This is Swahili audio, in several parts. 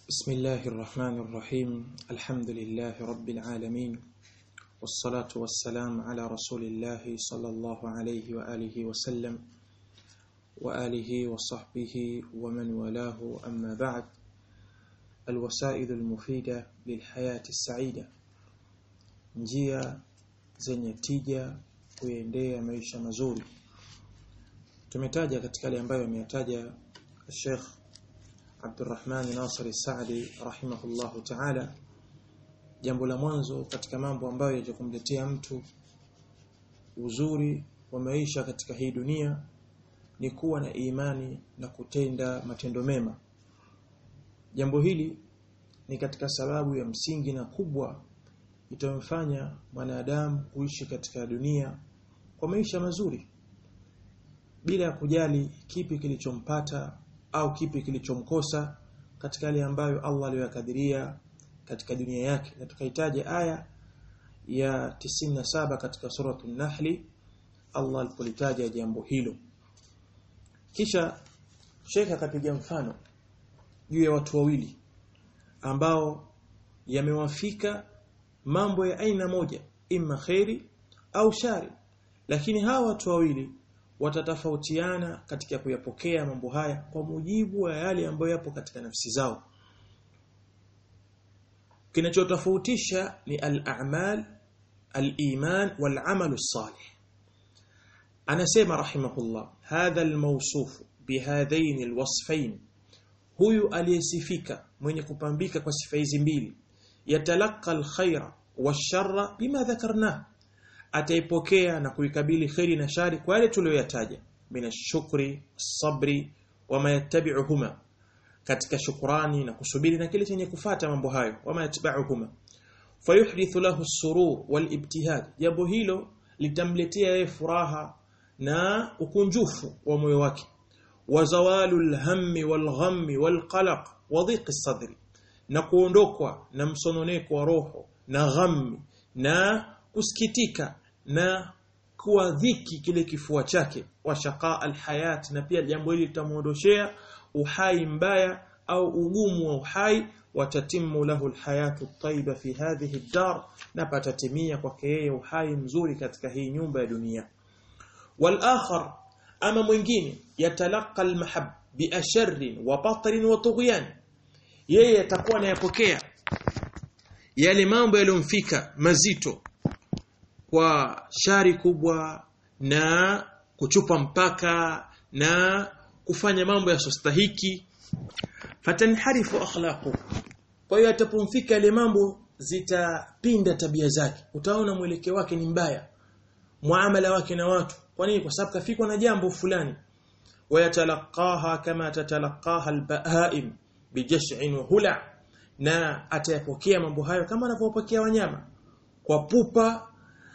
بسم الله الرحمن الرحيم الحمد لله رب العالمين والصلاة والسلام على رسول الله صلى الله عليه وآله وسلم وآله وصحبه ومن والاه أما بعد الوسائل المفيدة للحياة السعيدة njia zenye tija kuendea maisha mazuri tumetaja katika yale ambayo ameyataja Sheikh Abdurrahman Nasir Saadi rahimahullahu ta'ala jambo la mwanzo katika mambo ambayo yajakumletea mtu uzuri wa maisha katika hii dunia ni kuwa na imani na kutenda matendo mema jambo hili ni katika sababu ya msingi na kubwa itamfanya mwanadamu kuishi katika dunia kwa maisha mazuri bila ya kujali kipi kilichompata au kipi kilichomkosa katika yale ambayo Allah aliyokadiria katika dunia yake na tukahitaji aya ya 97 katika suratul Nahli Allah alipolitaja jambo hilo kisha Sheikh akapiga mfano juu ya watu wawili ambao yamewafika mambo ya aina moja imma khairi au shari lakini hawa watu wawili watatofautiana katika kuyapokea mambo haya kwa mujibu wa yale ambayo yapo katika nafsi zao kinachotofautisha ni al-a'mal al-iman wal-amal as-salih anasema rahimahullah hadha al-mawsuf bihadhain al-wasfain huyu aliyesifika mwenye kupambika kwa sifa hizi mbili yatalaka al-khaira wash-sharra bima dhakarna ataipokea na kuikabili khairi na shari kwa yale tuliyoyataja minashukri sabri wama yattabi'uhuma katika shukrani na kusubiri na kile chenye kufata mambo hayo wama yattabi'uhuma fayuhdithu lahu as-surur wal-ibtihad jambo hilo litamletea yeye furaha na ukunjufu wa moyo wake wa zawalul hammi wal ghammi wal qalaq wa dhiqi sadri na kuondokwa na msononeko wa roho na ghammi na kusikitika na kuwa dhiki kile kifua chake wa shaqa alhayat na pia jambo hili litamuondoshea uhai mbaya au ugumu wa uhai watatimu lahu alhayatu tayyiba fi hadhihi ad-dar na patatimia kwake yeye uhai mzuri katika hii nyumba ya dunia wal akhar ama mwingine yatalaqa almahab bi asharrin wa batrin wa tughyan yeye atakuwa anayapokea yale mambo yaliyomfika mazito kwa shari kubwa na kuchupa mpaka na kufanya mambo yasostahiki fatanharifu akhlaqu kwa hiyo atapomfika yale mambo zitapinda tabia zake utaona mwelekeo wake ni mbaya muamala wake na watu kwa nini kwa sababu kafikwa na jambo fulani wayatalaqaha kama tatalaqaha albahaim bijash'in wa hula na atayapokea mambo hayo kama anavyopokea wanyama kwa pupa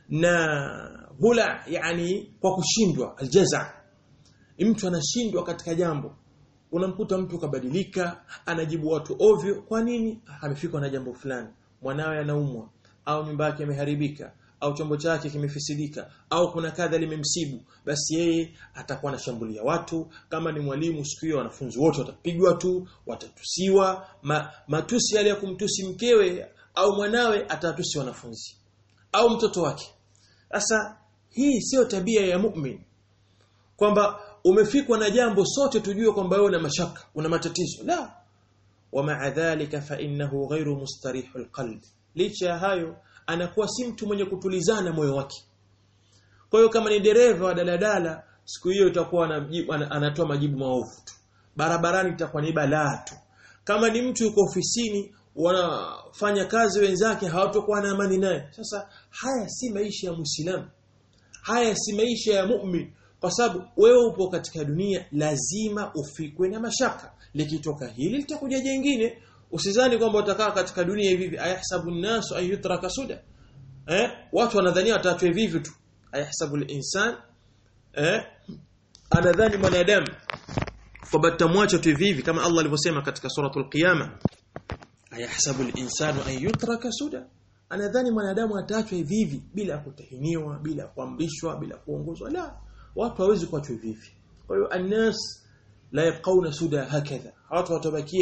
na hula yani kwa kushindwa aljaza mtu anashindwa katika jambo unamkuta mtu kabadilika anajibu watu ovyo kwa nini amefikwa na jambo fulani mwanawe anaumwa au nyumba yake imeharibika au chombo chake kimefisidika au kuna kadha limemsibu basi yeye atakuwa anashambulia watu kama ni mwalimu siku hiyo wanafunzi wote watapigwa tu watatusiwa ma, matusi yale ya kumtusi mkewe au mwanawe atatusi wanafunzi au mtoto wake sasa hii sio tabia ya mu'min kwamba umefikwa na jambo sote tujue kwamba wewe una mashaka una matatizo la wama dhalika fa innahu ghairu mustarihul qalb licha ya hayo anakuwa si mtu mwenye kutulizana moyo wake kwa hiyo kama ni dereva wa daladala siku hiyo itakuwa anatoa majibu maovu tu barabarani itakuwa ni balaa tu kama ni mtu yuko ofisini wanafanya kazi wenzake hawatokuwa na amani naye sasa haya si maisha ya muislamu haya si maisha ya mu'min kwa sababu wewe upo katika dunia lazima ufikwe na mashaka likitoka hili litakuja jingine usizani kwamba utakaa katika dunia hivi hivi ayahsabu an-nasu an yutraka suda eh watu wanadhania wataachwa hivi hivi tu ayahsabu al-insan eh anadhani mwanadamu kwamba tutamwacha tu hivi hivi kama Allah alivyosema katika suratul qiyama ayahsabu al-insanu an yutraka suda anadhani mwanadamu ataachwa hivi hivi bila kutahiniwa bila kuamrishwa bila kuongozwa la watu hawezi kuachwa hivi hivi kwa hiyo annas la yabqauna suda hakadha watu watabakia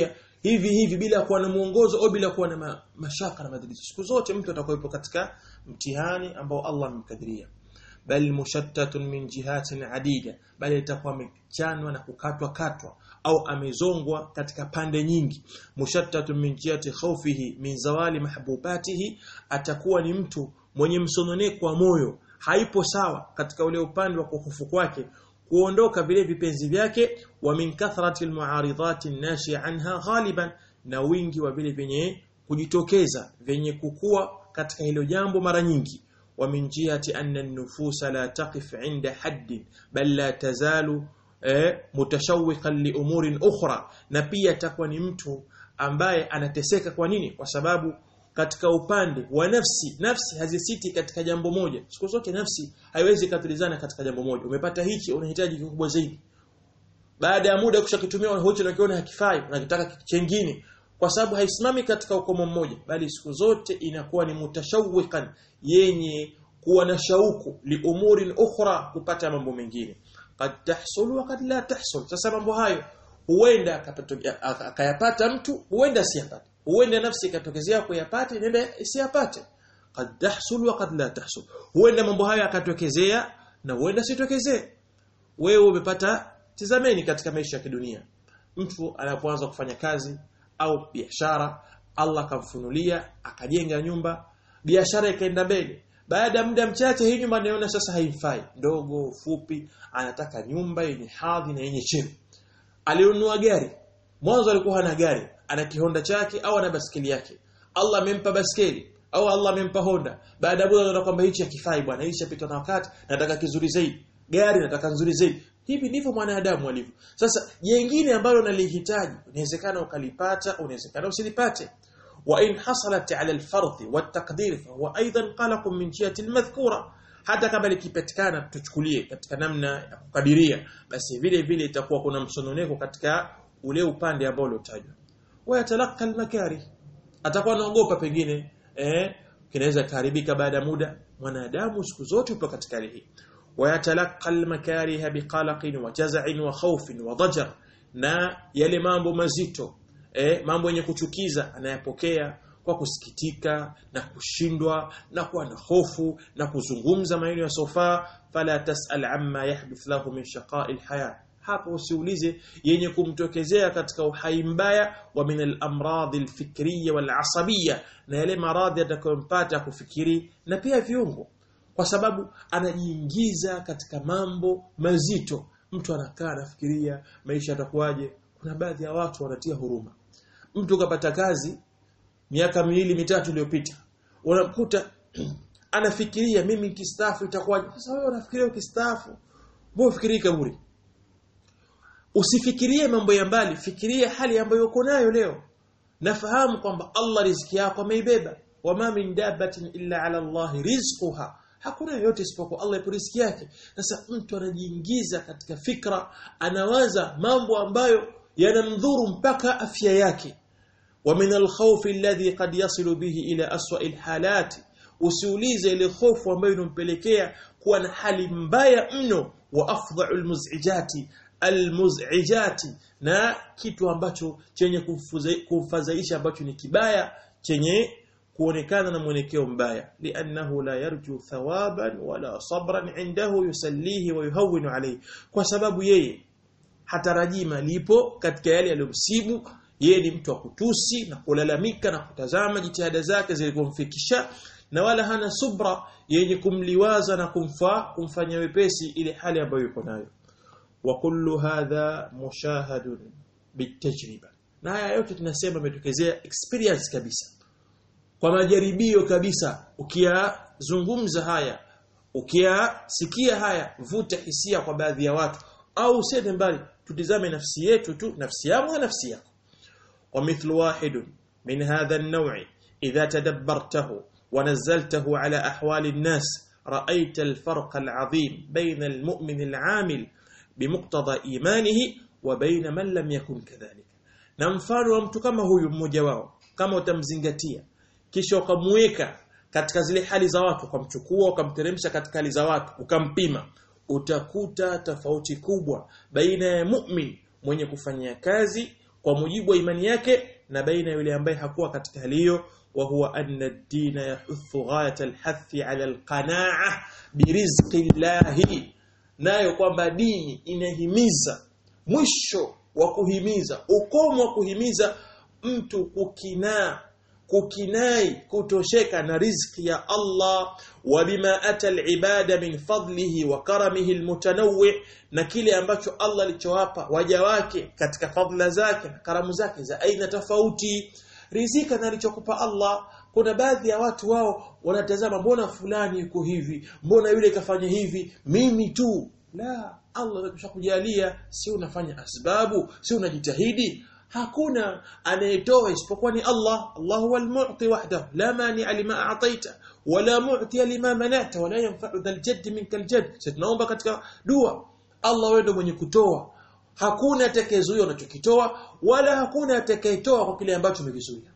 hivi hivi bila kuwa na mwongozo au bila kuwa na ma, mashaka na madhalizo siku zote mtu atakuwepo katika mtihani ambao Allah amemkadiria bal mushattatun min jihatin adida bali itakuwa amechanwa na kukatwa katwa au amezongwa katika pande nyingi mushattatun min jihati khawfihi min zawali mahbubatihi atakuwa ni mtu mwenye msononeko wa moyo haipo sawa katika ule upande wa kuhofu kwake kuondoka vile vipenzi vyake wa min kathrati almuaridati nashi anha ghaliban na wingi wa vile vyenye kujitokeza vyenye kukua katika hilo jambo mara nyingi wa min jihati anna an-nufus la taqif 'inda hadd bal la tazalu eh, mutashawwiqan li umurin ukhra na pia atakuwa ni mtu ambaye anateseka kwa nini kwa sababu katika upande wa nafsi nafsi hazisiti katika jambo moja siku zote nafsi haiwezi katulizana katika jambo moja umepata hichi unahitaji kikubwa zaidi baada ya muda kushakitumia hicho unakiona hakifai unakitaka chengine kwa sababu haisimami katika ukomo mmoja bali siku zote inakuwa ni mutashawwiqan yenye kuwa na shauku li umurin ukhra kupata mambo mengine qad tahsul wa qad la tahsul sasa mambo hayo huenda akayapata mtu huenda asiyapate huenda nafsi ikatokezea kuyapata inaenda isiyapate qad tahsul wa qad la tahsul huenda mambo hayo akatokezea na huenda sitokezee wewe umepata tizameni katika maisha ya kidunia mtu anapoanza kufanya kazi au biashara Allah akamfunulia akajenga nyumba biashara ikaenda mbele baada ya muda mchache hii nyumba anaona sasa haifai ndogo fupi anataka nyumba yenye hadhi na yenye cheo alinunua gari mwanzo alikuwa hana gari ana kihonda chake au ana baskeli yake Allah amempa baskeli au Allah amempa Honda baada ya muda anaona kwamba hichi hakifai bwana hichi chapita na wakati nataka kizuri zaidi gari nataka nzuri zaidi hivi ndivyo mwanadamu alivyo sasa jengine ambalo nalihitaji inawezekana ukalipata unawezekana usilipate wa in hasalat ala alfardh والتقدير فهو ايضا قلق من جهه المذكوره hata kama likipatikana tuchukulie katika namna ya kukadiria basi vile vile itakuwa kuna msononeko katika ule upande ambao uliotajwa wayatalaka almakari atakuwa anaogopa pengine eh kinaweza kuharibika baada ya muda mwanadamu siku zote upo katika hali hii wayatalaka almakariha biqalaqin wa jaz'in wa khawfin wa dajar na yale mambo mazito eh mambo yenye kuchukiza anayapokea kwa kusikitika na kushindwa na kuwa na hofu na kuzungumza maneno ya sofa fala tasal amma yahdith lahu min shaqa'i alhaya hapo usiulize yenye kumtokezea katika uhai mbaya wa min al-amrad al-fikriyya wal-asabiyya na yale maradhi atakayompata kufikiri na pia viungo kwa sababu anajiingiza katika mambo mazito mtu anakaa anafikiria maisha yatakuwaje kuna baadhi ya watu wanatia huruma mtu kapata kazi miaka miwili mitatu iliyopita unamkuta anafikiria mimi nikistaafu itakuwaje sasa wewe unafikiria ukistaafu mbona ufikirie kaburi usifikirie mambo ya mbali fikiria hali ambayo uko nayo leo nafahamu kwamba Allah riziki yako ameibeba wama min dabatin illa ala Allah rizquha hakuna yote isipokuwa Allah ipo riziki yake sasa mtu anajiingiza katika fikra anawaza mambo ambayo yanamdhuru mpaka afya yake ومن الخوف الذي قد يصل به إلى أسوأ الحالات usiulize ile hofu ambayo inompelekea kuwa na hali mbaya mno wa afdha'u almuz'ijati almuz'ijati na kitu ambacho chenye kumfadhaisha ambacho ni kibaya chenye kuonekana na mwelekeo mbaya li'annahu la yarju thawaban wala sabran indahu yusallihi wa yuhawwinu alayhi kwa sababu yeye hatarajii malipo katika yale aliyomsibu yeye ni mtu wa kutusi na kulalamika na kutazama jitihada zake zilizomfikisha na wala hana subra yenye kumliwaza na kumfaa kumfanya wepesi ile hali ambayo yuko nayo wa kullu hadha mushahadun bitajriba na haya yote tunasema imetokezea experience kabisa kwa majaribio kabisa ukiyazungumza haya ukiyasikia haya vuta hisia kwa baadhi ya watu au usende mbali tutizame nafsi yetu tu nafsi yangu na nafsi yako ومثل واحد من هذا النوع إذا تدبرته ونزلته على أحوال الناس رأيت الفرق العظيم بين المؤمن العامل بمقتضى إيمانه وبين من لم يكن كذلك na mfano wa mtu kama huyu mmoja wao kama utamzingatia kisha ukamweka katika zile hali za watu ukamchukua ukamteremsha katika hali za watu ukampima utakuta tofauti kubwa baina ya mu'min mwenye kufanyia kazi kwa mujibu wa imani yake na baina yule ambaye hakuwa katika hali hiyo wa huwa anna ad-din yahuthu ghayat al-hath 'ala al-qana'a birizqi llahi nayo kwamba dini inahimiza mwisho wa kuhimiza ukomo wa kuhimiza mtu kukinaa kukinai kutosheka na riziki ya Allah wa bima ata al-ibada min fadlihi wa karamihi al-mutanawwi na kile ambacho Allah alichowapa waja wake katika fadla zake na karamu zake za aina tofauti rizika na alichokupa Allah kuna baadhi ya watu wao wanatazama mbona fulani yuko hivi mbona yule kafanya hivi mimi tu la Allah ameshakujalia si unafanya asbabu si unajitahidi hakuna anayetoa isipokuwa ni Allah Allah huwa al-mu'ti wahdahu la mani lima a'taita wala mu'ti lima manata wala yanfa'u dhal jadd minka al-jadd tunaomba katika dua Allah wewe ndio mwenye kutoa hakuna atakayezuia unachokitoa wala hakuna atakayetoa kwa kile ambacho umekizuia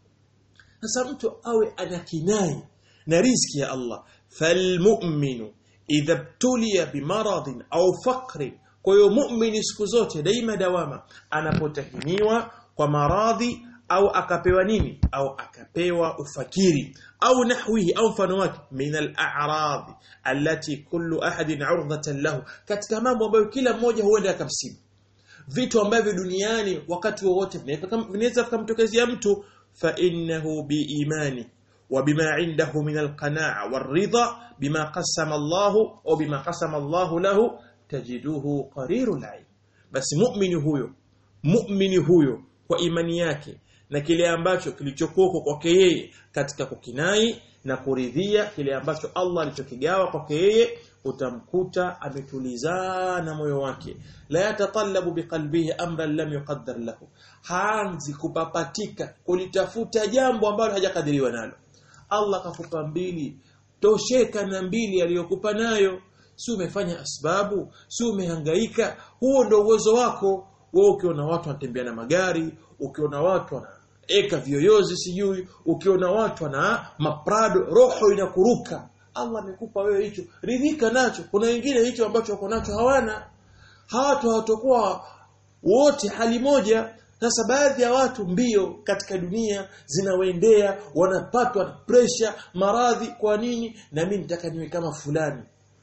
sasa mtu awe anakinai na riziki ya Allah falmu'minu idha btuliya bimaradhin au faqrin kwa hiyo muumini siku zote daima dawama anapotahiniwa kwa maradhi au akapewa nini au akapewa ufakiri au nahwihi au mfano wake min al-a'rad allati kullu ahadin 'urdatan lahu katika mambo ambayo kila mmoja huenda akamsibu vitu ambavyo duniani wakati wowote vinaweza kumtokezea mtu fa innahu biimani وبما عنده من القناعة والرضا بما قسم الله أو بما قسم الله له tajiduhu qarirul ain basi muumini huyo muumini huyo kwa imani yake na kile ambacho kilichokuwa kwake yeye katika kukinai na kuridhia kile ambacho Allah alichokigawa kwake yeye utamkuta ametulizana moyo wake la yatatallabu biqalbihi amran lam yuqaddar lahu haanzi kupapatika kulitafuta jambo ambalo hajakadiriwa nalo Allah kakupa mbili tosheka na mbili aliyokupa nayo si umefanya asbabu si umehangaika huo ndio uwezo wako wewe ukiona watu wanatembea na magari ukiona watu wanaeka vyoyozi sijui ukiona watu wana maprado roho inakuruka Allah amekupa wewe hicho ridhika nacho kuna wengine hicho ambacho wako nacho hawana hawatu hawatakuwa wote hali moja sasa baadhi ya watu mbio katika dunia zinawaendea wanapatwa na pressure maradhi kwa nini na mimi nitaka niwe kama fulani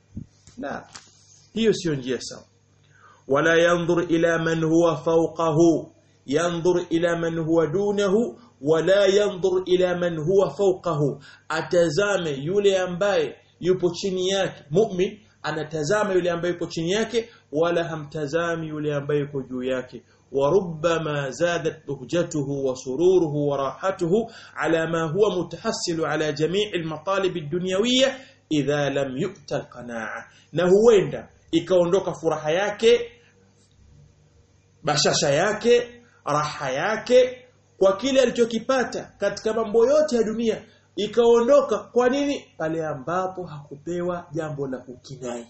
la hiyo sio njia sawa wala yanzur ila man huwa fawqahu yanzur ila man huwa dunahu wala yanzur ila man huwa fawqahu atazame yule ambaye yupo chini yake mu'min anatazama yule ambaye yupo chini yake wala hamtazami yule ambaye yuko juu yake وربما زادت بهجته وسروره وراحته على ما هو متحصل على جميع المطالب الدنيوية idha lam yu'ta alqanaa na huenda ikaondoka furaha yake bashasha yake raha yake kwa kile alichokipata katika mambo yote ya dunia ikaondoka kwa nini pale ambapo hakupewa jambo la kukinai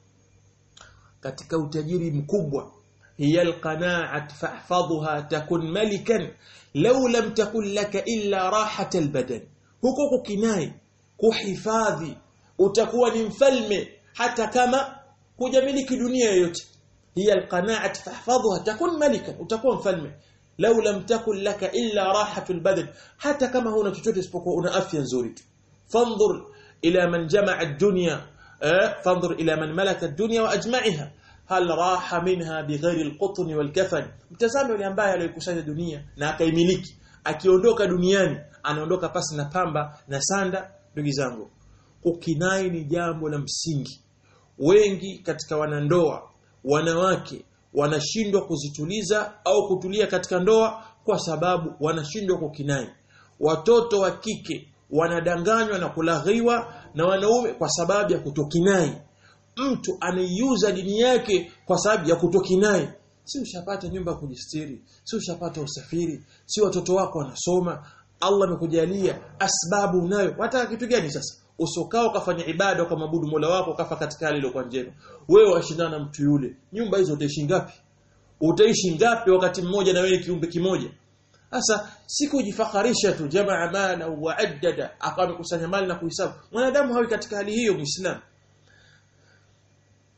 katika utajiri mkubwa hiya alqanaat fahfadhha takun malikan law lam takun laka illa rahat albadan huko kukinai kuhifadhi utakuwa ni mfalme hata kama hujamiliki dunia yoyote hiya alqanaat fahfadhha takun malikan utakuwa mfalme law lam takun laka illa rahatul badan hata kama huna chochote isipokuwa una afya nzuri tu fanzur ila man jamaa ad-dunya fanzur ila man malaka ad-dunya wa ajma'iha hal raha minha bighairi al-qutn wal-kafan mtazame yule ambaye aliyokusanya dunia na akaimiliki akiondoka duniani anaondoka pasi na pamba na sanda ndugu zangu kukinai ni jambo la msingi wengi katika wanandoa wanawake wanashindwa kuzituliza au kutulia katika ndoa kwa sababu wanashindwa kukinai watoto wa kike wanadanganywa na kulaghiwa na wanaume kwa sababu ya kutokinai mtu anaiuza dini yake kwa sababu ya kutokinai si ushapata nyumba ya kujistiri si ushapata usafiri si watoto wako wanasoma Allah amekujalia asbabu unayo wataka kitu gani sasa usokao ukafanya ibada kwa mabudu Mola wako ukafa katika hali iliyokuwa njema wewe washindana na mtu yule nyumba hizo utaishi ngapi utaishi ngapi wakati mmoja na wewe kiumbe kimoja sasa sikujifakharisha tu jamaa mala wa addada akawa amekusanya mali na kuhesabu mwanadamu hawi katika hali hiyo muislamu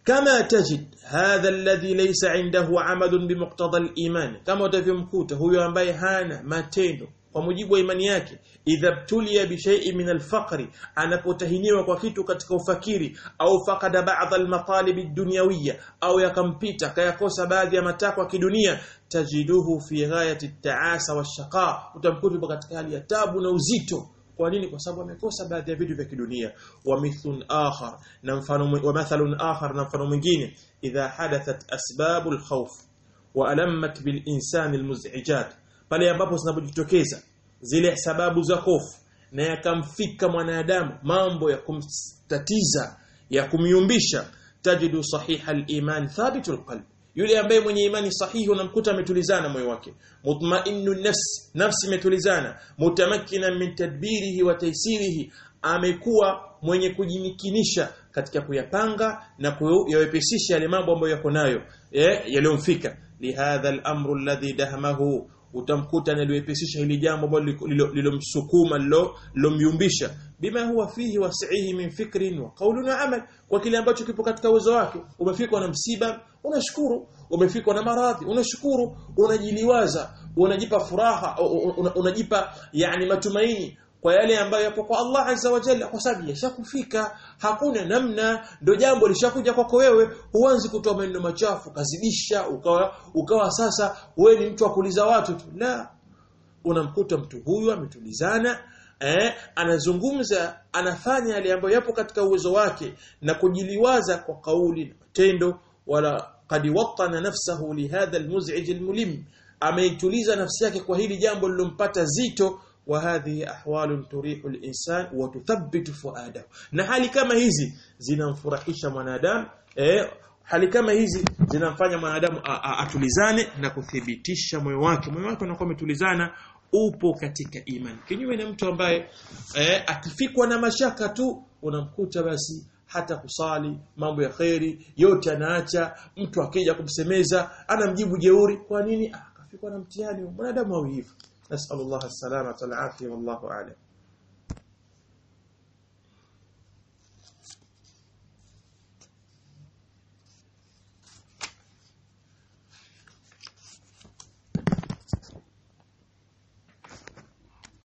kama tajid hadha alladhi laysa indahu amalun bimuqtada al-iman kama utavyomkuta huyo ambaye hana matendo kwa mujibu wa imani yake idha btuliya bi shay'in min al-faqr anapotahiniwa kwa kitu katika ufakiri au faqada ba'd al-matalib ad-dunyawiyya au yakampita kayakosa baadhi ya matakwa ya kidunia tajiduhu fi ghayati at-ta'asa wash-shaqa utamkuta katika hali ya tabu na uzito kwa nini kwa sababu amekosa baadhi ya vitu vya kidunia wa mithlun akhar na mfano wa mathalun akhar na mfano mwingine idha hadathat asbabul khawf wa alammat bil insani almuz'ijat pale ambapo zinapojitokeza zile sababu za hofu na yakamfika mwanadamu mambo ya kumtatiza ya kumyumbisha tajidu sahiha al-iman thabitul qalb yule ambaye mwenye imani sahihi unamkuta ametulizana moyo wake mutmainnu nafsi nafsi imetulizana mutamakkina min tadbirihi wa taysirihi amekuwa mwenye kujimikinisha katika kuyapanga na kuyawepesisha yale mambo ambayo yako nayo eh yaliyomfika lihadha al-amru alladhi dahmahu utamkuta analiwepesisha hili jambo ambalo lilomsukuma lilomyumbisha bima huwa fihi wasihi min fikrin wa qawlin wa amal kwa kile ambacho kipo katika uwezo wake umefikwa na msiba unashukuru umefikwa na maradhi unashukuru unajiliwaza unajipa furaha unajipa yani matumaini kwa yale ambayo yapo kwa Allah azza wa jalla kwa sababu yashakufika hakuna namna ndo jambo lishakuja kwako wewe huanzi kutoa maneno machafu kazidisha ukawa ukawa sasa wewe ni mtu wa kuuliza watu tu la unamkuta mtu huyu ametulizana eh, anazungumza anafanya yale ambayo yapo katika uwezo wake na kujiliwaza kwa kauli na matendo wala qad wattana nafsahu lihadha almuz'ij almulim ameituliza nafsi yake kwa hili jambo lilompata zito وهذه احوال تريح الانسان وتثبت فؤاده na hali kama hizi zinamfurahisha mwanadamu eh hali kama hizi zinamfanya mwanadamu atulizane na kuthibitisha moyo wake moyo wake unakuwa umetulizana upo katika imani kinyume na mtu ambaye eh, akifikwa na mashaka tu unamkuta basi hata kusali mambo ya kheri yote anaacha mtu akija kumsemeza anamjibu jeuri kwa nini akafikwa na mtihani mwanadamu au hivyo نسأل الله السلامة والعافية والله أعلم